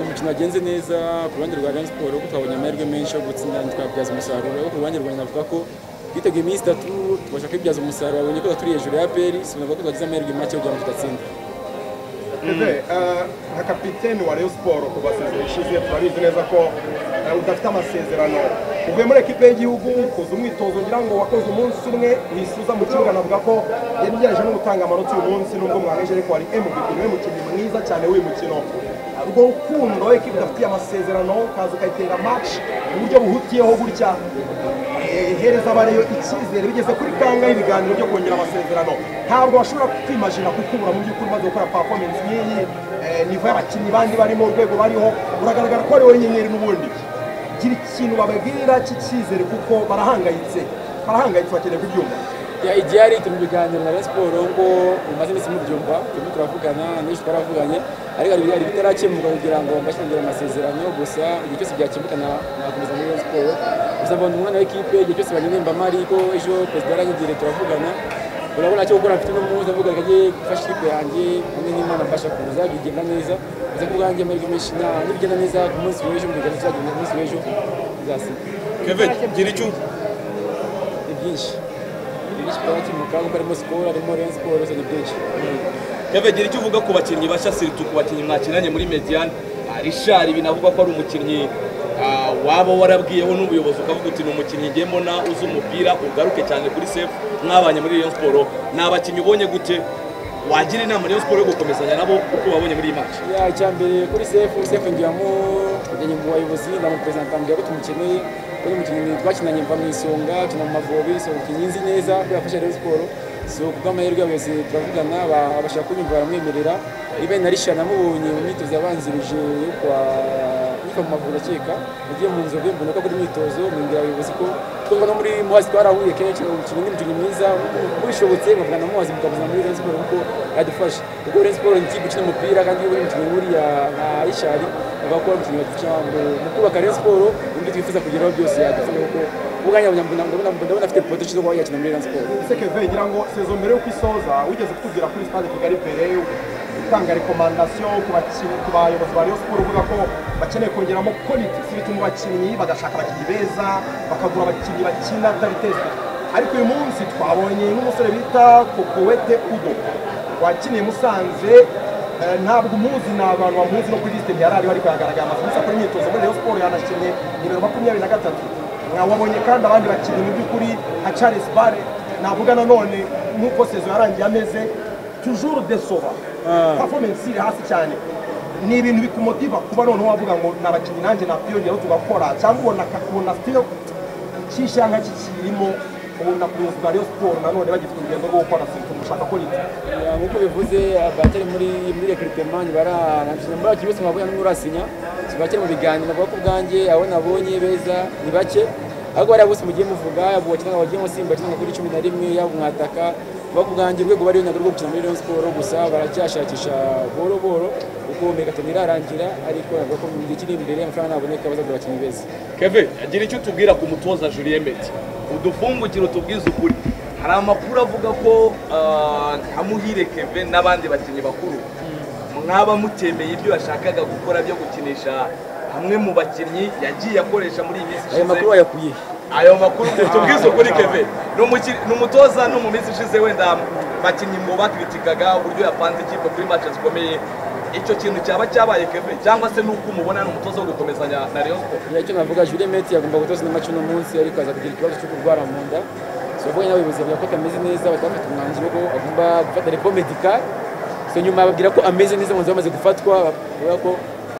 umukino wagenze neza ku ruhande rwa Rayon Sports kuko twabonye amahirwe menshi yo gutsinda twabyaza umusaruro ariko ku ruhande rwanjye navuga ko twiteguye iminsi itatu tubasha kwibyaza umusaruro babonye ko turi hejuru ya APR sinavuga ko twagize amahirwe make kugira ngo tudatsinda nka kapiteni wa Rayon Sports ku basezerano ishize turabizi neza ko eh, udafite amasezerano uvuye muri ekipe y'igihugu ukoze umwitozo ngira ngo wakoze umunsi umwe wisuza mu kibuga navuga ko yagerageje no gutanga amanota uyu munsi nubwo mwaheje ariko wari MVP niwe mukinnyi mwiza cyane w'uyu mukino urwo rukundo ekipe idafitiye amasezerano ukaza ukayitera match mu buryo buhutiyeho gutya eh, ihereza abariyo icyizere bigeze kuri kanga y'ibiganiro byo kongera amasezerano ntabwo bashobora kwimajina kukubura mu by'ukuri umaze gukora performance nk'iyi eh, nivo y'abakinnyi bandi barimo urwego bariho uragaragara ko ari wowe nyenyeri n'ubundi gira ikintu bababwira cy'icyizere kuko barahangayitse barahangayitse bakeneye kubyumva Ya igihari turi mu biganiro na Rayon Sports ngo umaze iminsi mubyumva turimo turavugana n'ejo twaravuganye ariko hari ibintu bitarakemuka kugira ngo mbashe kongera amasezerano gusa igihe cyose byakemuka na- nakomeza muri Rayon Sports gusa mbona umwana w'ikipe igihe cyose banyirimbamo ariko ejo perezida yaranyegere turavugana urabona cyo gukora mfite n'umuhuza avuga ngo agiye gufasha ikipe yanjye hamwe n'imana mfasha kuza bigenda neza gusa ku bwanjye amahirwe menshi na nibigenda neza ku munsi w'ejo mu biganiro tuzagenda ku munsi w'ejo bizasiba keve gira icyo uvuga. ni byinshi ni byinshi byarakemuka kuko harimo sikoro harimo Rayon Sports ni byinshi keve gira icyo uvuga ku bakinnyi bashya siritu ku bakinnyi mwakinanye muri mediyani rishari binavugwa ko ari umukinnyi ah, waba warabwiyeho n'ubuyobozi ukavuga uti ni umukinnyi ngiye mbona uzi umupira ugaruke cyane kuri sefu mwabanye muri Rayon Sports ni abakinnyi ubonye gute wagira inama Rayon Sports yo gukomezanya nabo uko wabonye muri iyi match ya icyambere kuri sefu sefu ngiramo kujyanye mu bayobozi ndamuperezida mbwira ko tumukeneye ko ni umukinnyi twakinanye mva mu isonga tuna mu mavubi so umukinnyi nzi neza ko yafasha Rayon Sports so ku bw'amahirwe y'abayobozi turavugana ba- abashaka kunyumva baramwemerera ibe na risha namubonye mu myitozo yabanzirije yo kwa nyifa mu mavubi ndakeka nagiye mu nzobe mbona ko akora imyitozo mbwira abayobozi ko twumva no muri muhazi twarahuye kenshi umukinnyi n'umukinnyi mwiza ubishobotse nkavugana na muhazi mukamuza muri Rayon Sports kuko yadufasha ubwo Rayon Sports ni ikipe ikina umupira kandi iyo uri umukinnyi nk'uriya nka Richard bavuga ko ari umukinnyi wadufasha mu mu kubaka Rayon Sports ibyo twifuza kugeraho byose yadufasha kuko ubwanjye ndabona ndabona ndabona afite potential zo kuba yakina muri Rayon Sports sekeve ngira ngo sezo mbere y'uko isoza wigeze kutubwira kuri stade kigali mbere utanga rekomandasiyo ku bakinnyi ku bayobozi ba rayon siporo uvuga ko bakeneye kongeramo politiki bituma abakinnyi bagashaka abakinnyi beza bakagura abakinnyi bakina atabitezwe ariko uyu munsi twabonye n'umusore bita kokowete udo wakiniye musanze eh, ntabwo umuzi ni abantu bamuzi no kuri lisite ntiyari ariho ariko yagaragaye amaze iminsi akora imyitozo muri rayon siporo yanakinnye nimero makumyabiri na gatatu wabonye kandi abandi bakinnyi mu by'ukuri nka charles bare navuga nanone nk'uko sezo yarangiye ameze tujuru desova performance iri hasi cyane ni ibintu bikumotiva kuba noneho wavuga ngo ni abakinnyi nanjye nakwiyongeraho tugakora cyangwa ubona akakubona still cy'ishyanga kikirimo ubona ubuyobozi bwa rayon siporo nanone bagifite urugendo rwo gukora siporo mushaka ko rito Ya, nk'uko bivuze abatari muri muri recrutement baranashyize muri bake bose mwabonye n'umwe urasinya bakiri mu biganiro navuga ko ubwanjye abo nabonye beza ni bake ariko bariya bose mugiye muvuga yaba uwakinana wagiyemo simba akinana kuri cumi na rimwe yaba umwataka vuga ko ubwanjye urwego bariyo ntabwo rwo gukina muri Rayon Sports gusa baracyashakisha boro boro kuko megaton irarangira ariko navuga ko mu gihe kiri imbere amafaranga naboneka bazagura abakinnyi beza keve gira icyo utubwira ku mutoza Julien Meti udufungukire utubwize ukuri hari amakuru avuga ko ah, nka muhire keve n'abandi bakinnyi bakuru mwaba mutemeye ibyo yashakaga gukora byo gukinisha hamwe mu bakinnyi yagiye akoresha muri iyi minsi ayo makuru ishize wayakuye he? ayo makuru tubwize ukuri keve ni umukiri- ni umutoza no mu minsi ishize wenda bakinnyi mu bakritikaga uburyo yapanze ikipe kuri match zikomeye icyo kintu cyaba cyabaye keve cyangwa se n'uko umubona ni umutoza wo gukomezanya na Rayon Sports icyo navuga Jules Meti yagomba gutoza indi maci uno munsi ariko aza kugira ikibazo cyo kurwara mu nda so bavuga n'abayobozi bavuga ko atameze neza bakaba bafite umwanzuro ko agomba gufata repo medikari so nyuma bababwira ko ameze neza umwanzuro wamaze gufatwa bavuga ko